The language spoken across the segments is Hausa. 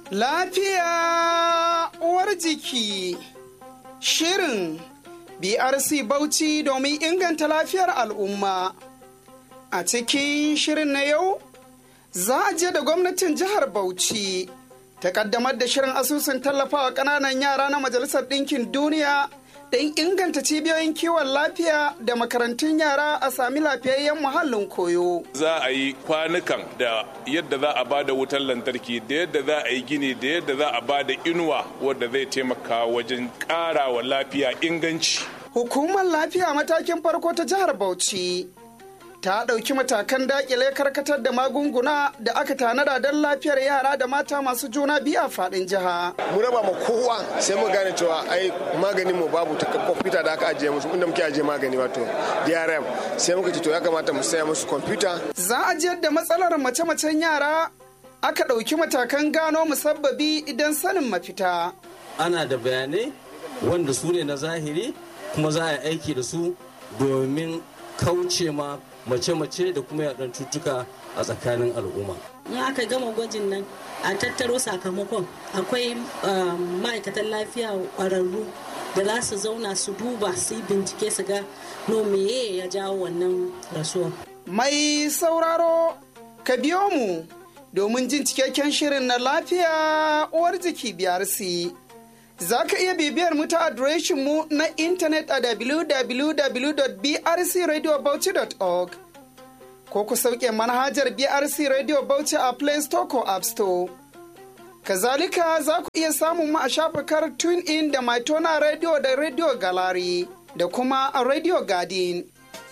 Lafiya uwar jiki Shirin BRC Bauchi domin inganta lafiyar al'umma. A cikin shirin na yau, za a je da gwamnatin jihar Bauchi ta kaddamar da shirin asusun tallafawa ƙananan yara na Majalisar Ɗinkin Duniya don inganta cibiyoyin kiwon lafiya da makarantun yara a sami lafiyayyen muhallin koyo. Za a yi kwanukan da yadda za a bada wutar lantarki da yadda za a yi gini da yadda za a bada inuwa wadda zai taimaka wajen ƙara wa lafiya inganci. Hukumar lafiya matakin farko ta jihar Bauchi ta ɗauki matakan daƙile karkatar da magunguna da aka tanada don lafiyar yara da mata masu juna biyu a faɗin jiha. Mu raba ma kowa sai mu gane cewa ai maganin mu babu ta kwamfuta da aka ajiye musu inda muke ajiye magani wato DRM sai muka ce to ya kamata mu saya musu kwamfuta. Za a jiyar da matsalar mace-macen yara aka ɗauki matakan gano musabbabi idan sanin mafita. Ana da bayanai wanda su ne na zahiri kuma za a yi aiki da su domin kauce ma mace-mace da kuma yaɗan cutuka a tsakanin al'umma. in aka gama gwajin nan a tattaro sakamakon akwai ma'aikatan lafiya ƙwararru da za su zauna su duba su yi bincike su ga no meye ya jawo wannan rasuwa. Mai sauraro ka biyo mu domin jin cikakken shirin na lafiya uwar jiki biyar si. Za ka iya bibiyar mu ta adireshin mu na intanet a www.brcradiobauchi.org ko ku sauke manhajar BRC Radio Bauchi a Play Store ko App Store. Kazalika za ku iya samun mu a shafukar TuneIn da Maitona Radio da Radio Gallery da kuma a Radio Garden.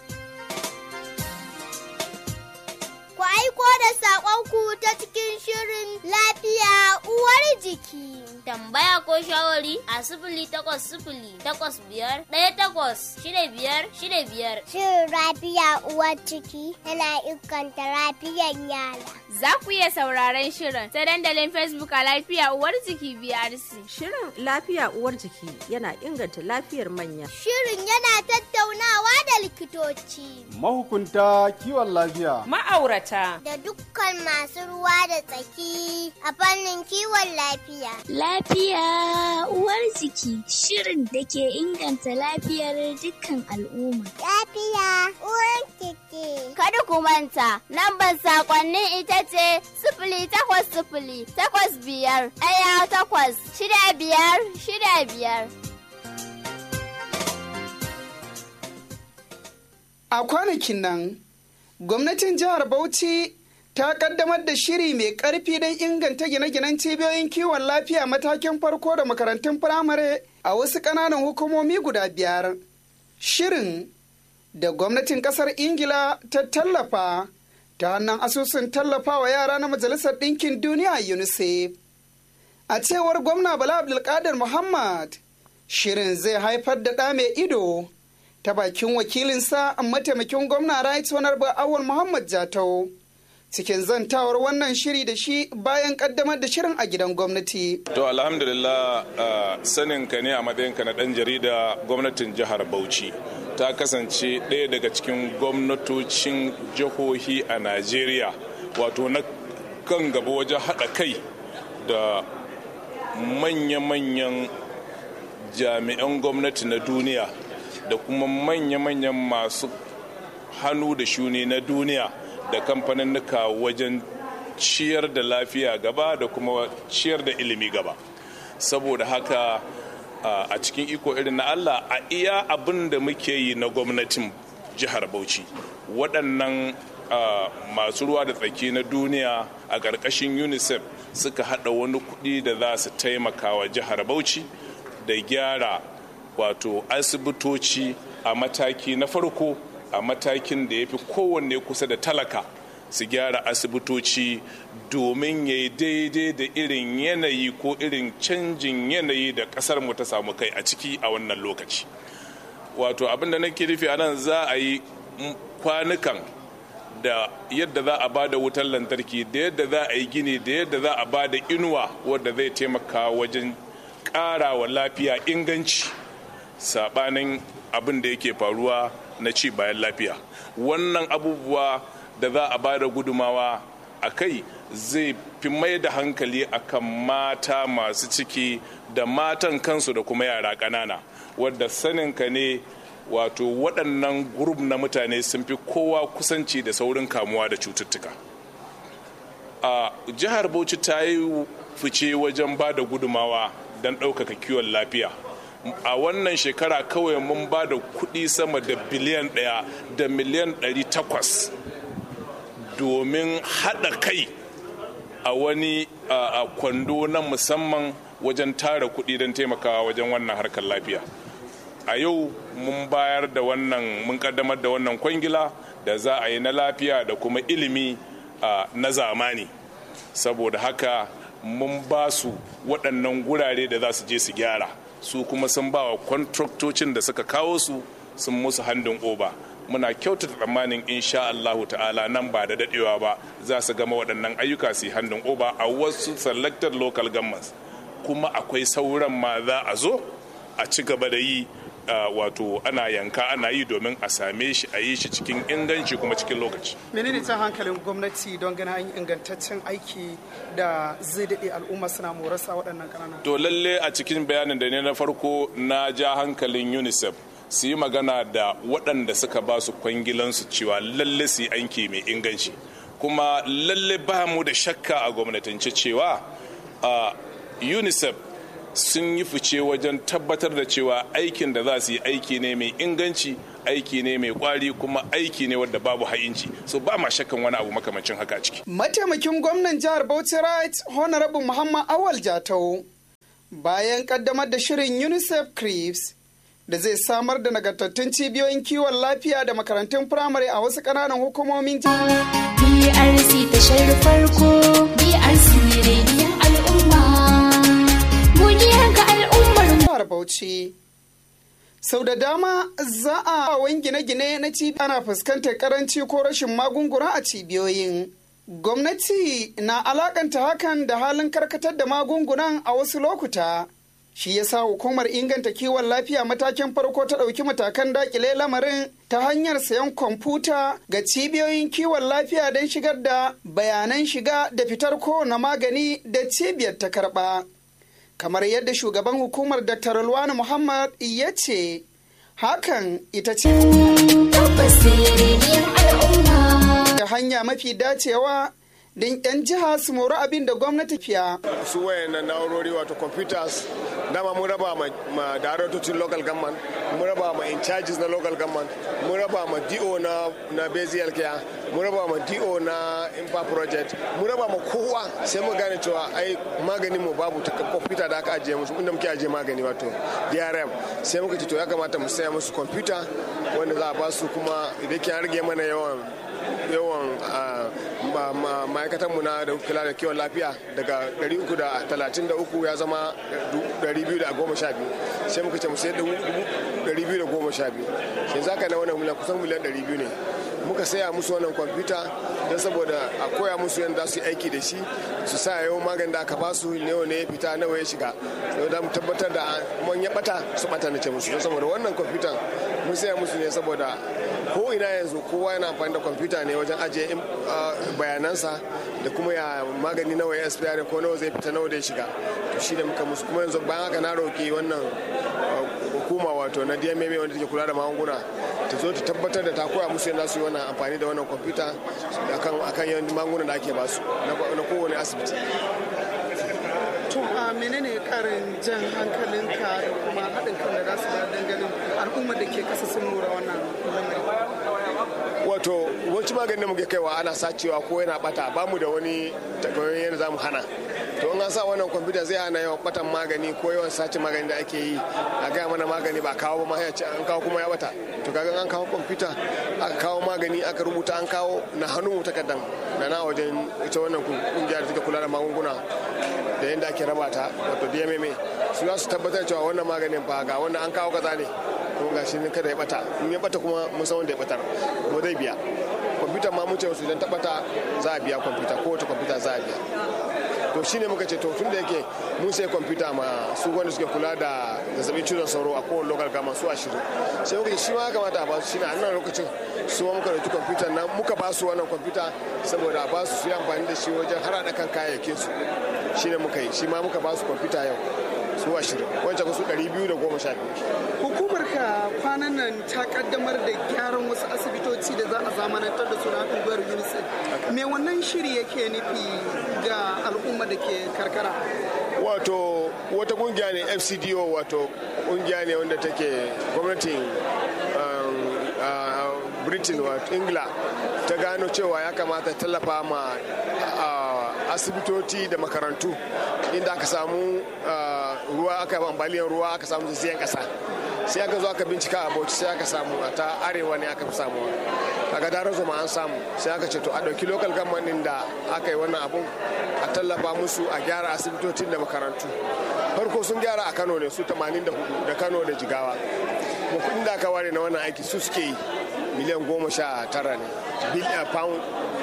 Ku aiko da saƙonku ta cikin shirin lafiya uwar jiki. Tambaya ko shawari a sifili takwas sifili takwas biyar ɗaya takwas shida biyar shida biyar. Shirin lafiya uwar ciki yana inganta lafiyar yara. Za ku iya sauraron shirin ta dandalin Facebook a lafiya uwar jiki BRC. Shirin lafiya uwar jiki yana inganta lafiyar manya. Shirin yana tattaunawa da likitoci. Mahukunta kiwon lafiya. Ma'aurata. Da dukkan masu ruwa da tsaki a fannin kiwon lafiya. Lafiya uwar jiki shirin da ke inganta lafiyar dukkan al'umma. Lafiya uwar jiki. Kada ku manta, lambar sakonnin ita ce sifili takwas sifili takwas biyar ɗaya takwas shida biyar shida biyar. A kwanakin nan, gwamnatin jihar Bauchi ta kaddamar da shiri mai ƙarfi don inganta gine-ginen cibiyoyin kiwon lafiya matakin farko da makarantun firamare a wasu ƙananan hukumomi guda biyar. Shirin da gwamnatin ƙasar Ingila ta tallafa ta hannun asusun tallafawa yara na Majalisar Ɗinkin Duniya UNICEF. A cewar gwamna Bala Abdulkadir Muhammad, shirin zai haifar da ɗa mai ido ta bakin wakilinsa mataimakin gwamna Right Honorable Awul Muhammad Jatau. cikin zantawar wannan shiri da shi bayan kaddamar da shirin a gidan gwamnati. To alhamdulillah uh, sanin ka ne a matsayinka na ɗan jarida gwamnatin jihar Bauchi ta kasance ɗaya daga cikin gwamnatocin jihohi a Najeriya wato na kan gaba wajen haɗa kai da manya-manyan jami'an gwamnati na duniya da kuma manya-manyan masu hannu da shuni na duniya da kamfaninnika wajen ciyar da lafiya gaba da kuma ciyar da ilimi gaba saboda haka a cikin iko irin na allah a iya abin da muke yi na gwamnatin jihar bauchi waɗannan masu ruwa da tsaki na duniya a ƙarƙashin unicef suka haɗa wani kuɗi da za su taimaka wa jihar bauchi da gyara wato asibitoci a mataki na farko a matakin da ya fi kowanne kusa da talaka su gyara asibitoci domin ya yi daidai da irin yanayi ko irin canjin yanayi da kasar mu ta samu kai a ciki a wannan lokaci wato abin da nake nufi a nan za a yi kwanukan da yadda za a bada wutar lantarki da yadda za a yi gini da yadda za a bada inuwa wadda zai taimaka wajen ƙara wa lafiya inganci sabanin abin da yake faruwa na ci bayan lafiya wannan abubuwa da za a bada gudumawa a kai zai fi mai da hankali akan mata masu ciki da matan kansu da kuma yara ƙanana wadda saninka ne wato waɗannan gurub na mutane sun fi kowa kusanci da saurin kamuwa da cututtuka a jihar bauchi ta yi fice wajen ba da gudumawa don ɗaukaka kiwon lafiya a wannan shekara kawai mun ba da kuɗi sama da biliyan ɗaya da miliyan ɗari takwas domin haɗa kai a wani a kwando na musamman wajen tara kuɗi don taimakawa wajen wannan harkar lafiya a yau mun bayar da wannan mun kaddamar da wannan kwangila da za a yi na lafiya da kuma ilimi na zamani saboda haka mun ba su waɗannan gurare da za su je su gyara su kuma sun ba wa kwantraktocin da suka kawo su sun musu handin oba muna kyautata tsammanin insha Allahu ta'ala nan ba da dadewa ba za su gama waɗannan ayyuka su yi handin oba a wasu selected local governments kuma akwai sauran ma za a zo a ci gaba da yi wato ana yanka ana yi domin a same shi a yi shi cikin inganci kuma cikin lokaci. menene ta hankalin gwamnati don ganin an ingantaccen aiki da zai daɗe al'umma suna morasa waɗannan ƙananan to lalle a cikin bayanin da ne na farko na ja hankalin unicef su yi magana da waɗanda suka ba su kwangilansu cewa lalle su yi aiki mai inganci kuma lalle ba mu da shakka a gwamnatance cewa unicef sun yi fice wajen tabbatar da cewa aikin da za su yi aiki ne mai inganci aiki ne mai kwari kuma aiki ne wadda babu ha'inci so ba ma shakkan wani abu makamancin haka ciki mataimakin gwamnan jihar bauchi right honorable muhammad awal jatau bayan kaddamar da shirin unicef creeps da zai samar da nagartattun cibiyoyin kiwon lafiya da makarantun firamare a wasu ƙananan hukumomin BRC tashar farko BRC rediyon al'umma godiya ga al'ummar jihar Bauchi. Sau da dama za a wani gine-gine na cibiya ana fuskantar karanci ko rashin magunguna a cibiyoyin. Gwamnati na alakanta hakan da halin karkatar da magungunan a wasu lokuta. Shi ya sa hukumar inganta kiwon lafiya matakin farko ta ɗauki matakan dakile lamarin ta hanyar sayan kwamfuta ga cibiyoyin kiwon lafiya don shigar da bayanan shiga da fitar kowane magani da cibiyar ta karɓa. Kamar yadda shugaban hukumar Dr. Rulwani Muhammad ya ce, hakan ita ce da hanya mafi dacewa don 'yan jiha su mori abin da gwamnati fiya. su wayannan na'urori wato computers dama mun raba ma, ma darautocin local government mun raba ma in charges na local government mun raba ma do na na bezial care mun raba ma do na impa project mun raba ma kowa sai mu gane cewa ai maganin mu babu ta computer da aka ajiye musu inda muke ajiye magani wato DRM sai muka ce to ya kamata mu saya musu computer wanda za a ba su kuma idan ke rage mana yawan yawan ma'aikatanmu na da kula da kiwon lafiya daga 333 ya zama 212 sai muka ce mu sai 212 sai zaka na wannan miliyan kusan miliyan 200 ne muka saya musu wannan kwamfuta don saboda a koya musu yadda su yi aiki da shi su sa yau magani da aka ba su nawa ne ya fita nawa ya shiga don da mu tabbatar da mun ya bata su bata na ce musu don saboda wannan kwamfutan mun saya musu ne saboda ko ina yanzu kowa yana amfani da kwamfuta ne wajen ajiye bayanansa da kuma ya magani nawa ya expire ko nawa zai fita nawa da ya shiga to shi da muka musu kuma yanzu bayan haka na roki wannan hukuma wato na DMMA wanda take kula da magunguna ta zo ta tabbatar da ta koya musu yadda su yi wannan amfani da wannan kwamfuta akan akan yawan magungunan da ake basu na kowane asibiti to a menene karin jan hankalinka da kuma haɗin kan da za su ba dangalin al'ummar da ke kasa sun lura wannan lamari wato wancan maganin da muke kaiwa ana sacewa ko yana bata ba mu da wani takamaiman yadda za mu hana to in an sa wannan kwamfuta zai hana yawan batan magani ko yawan sace magani da ake yi a gaya mana magani ba kawo ba ma ya ce an kawo kuma ya bata to kaga an kawo kwamfuta aka kawo magani aka rubuta an kawo na hannun mu takardan da na wajen ita wannan kungiya da take kula da magunguna da yadda ake raba ta wato DMMA su za su tabbatar cewa wannan maganin fa ga wannan an kawo kaza ne kuma ga shi kada ya bata in ya bata kuma mun san wanda ya batar kuma zai biya kwamfuta ma mun ce su idan ta bata za a biya kwamfuta ko wata kwamfuta za a biya to shine muka ce to tun da yake mun sai kwamfuta ma su wanda suke kula da zazzabin cizon sauro a kowane local gama su ashirin sai muka ce shi ma ya kamata a ba su shine a nan lokacin su ma muka dauki kwamfuta nan muka ba su wannan kwamfuta saboda a ba su su yi amfani da shi wajen harada kan kayayyakin su shine muka yi shi ma muka ba su kwamfuta yau su ashirin wancan su ɗari biyu da goma sha biyu. Hukumar ka kwanan nan ta kaddamar da gyaran wasu asibitoci da za a zamanantar da su na unguwar UNICEF. Me wannan shiri yake nufi ga al'umma da ke karkara? Wato wata kungiya ne FCDO wato kungiya ne wanda take gwamnatin Britain wato Ingila ta gano cewa ya kamata tallafa ma asibitoci da makarantu inda aka samu ruwa aka ambaliyar ruwa aka samu zazzayen kasa sai aka zo aka bincika a bauchi sai aka samu a ta arewa ne aka fi samu daga daren zoma an samu sai aka ce to a ɗauki local government da aka yi wannan abun a tallafa musu a gyara asibitocin da makarantu farko sun gyara a kano ne su 84 da kano da jigawa kuma kudin da aka ware na wannan aiki su suke yi miliyan goma sha tara ne pound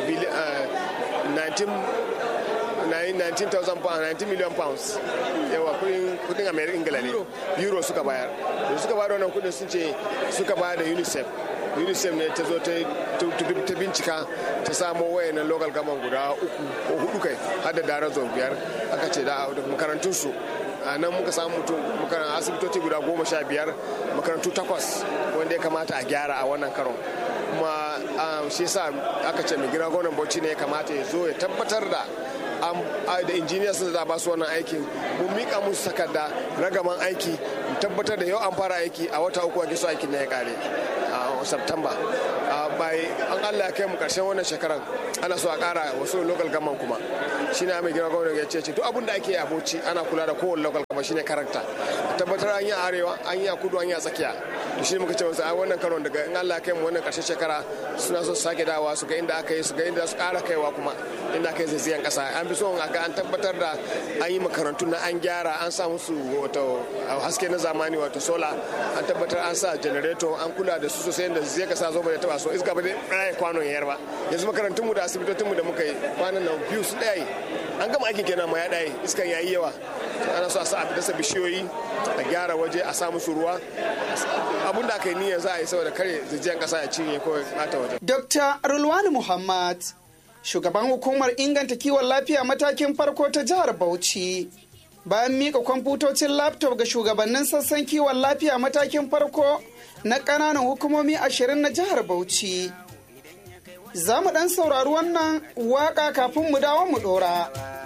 19,000 pounds 19 million pounds yawa kudin america ingila ne euro suka bayar da suka bayar wannan kudin sun ce suka bayar da unicef unicef ne ta zo ta bincika ta samo wayannan local government guda uku ko hudu kai har da daren zon biyar aka ce da makarantunsu a nan muka samu mutum asibitoci guda goma sha biyar makarantu takwas wanda ya kamata a gyara a wannan karon kuma shi yasa aka ce mai gina gwamnan bauchi ne ya kamata ya zo ya tabbatar da da injiniya sun da ba su wannan aikin mun mika musu takarda ragaman aiki mu tabbatar da yau an fara aiki a wata uku ake so aikin na ya kare a september bai an allah ya kai mu karshen wannan shekaran ana so a kara wasu local gaman kuma shine mai gina gwamnati ya ce duk abin da ake a bauchi ana kula da kowane local gama shine karanta tabbatar an yi a arewa an yi a kudu an yi a tsakiya to shi muka ce wasu a wannan karon daga in Allah kai mu wannan karshen shekara suna so su sake dawa su ga inda aka yi su ga inda su kara kaiwa kuma inda aka yi zazzayan kasa an fi son a ga an tabbatar da an yi makarantu na an gyara an sa musu wato haske na zamani wato sola an tabbatar an sa generator an kula da su sosai da zai kasa zo bai taba so iska ba dai kwanon yayar ba yanzu makarantun mu da asibitocin mu da muka yi kwanan nan biyu su daya an gama aikin kenan ma ya daya iskan yayi yawa ana so a sa a dasa bishiyoyi a gyara waje a sa musu ruwa abun da aka yi niyyar za a yi saboda kare zijiyan kasa ya cinye ko bata waje. Dr. Rulwani Muhammad, shugaban hukumar inganta kiwon lafiya matakin farko ta jihar Bauchi. Bayan mika kwamfutocin laptop ga shugabannin sassan kiwon lafiya matakin farko na ƙananan hukumomi ashirin na jihar Bauchi. Za mu ɗan saurari wannan waƙa kafin mu dawo mu ɗora.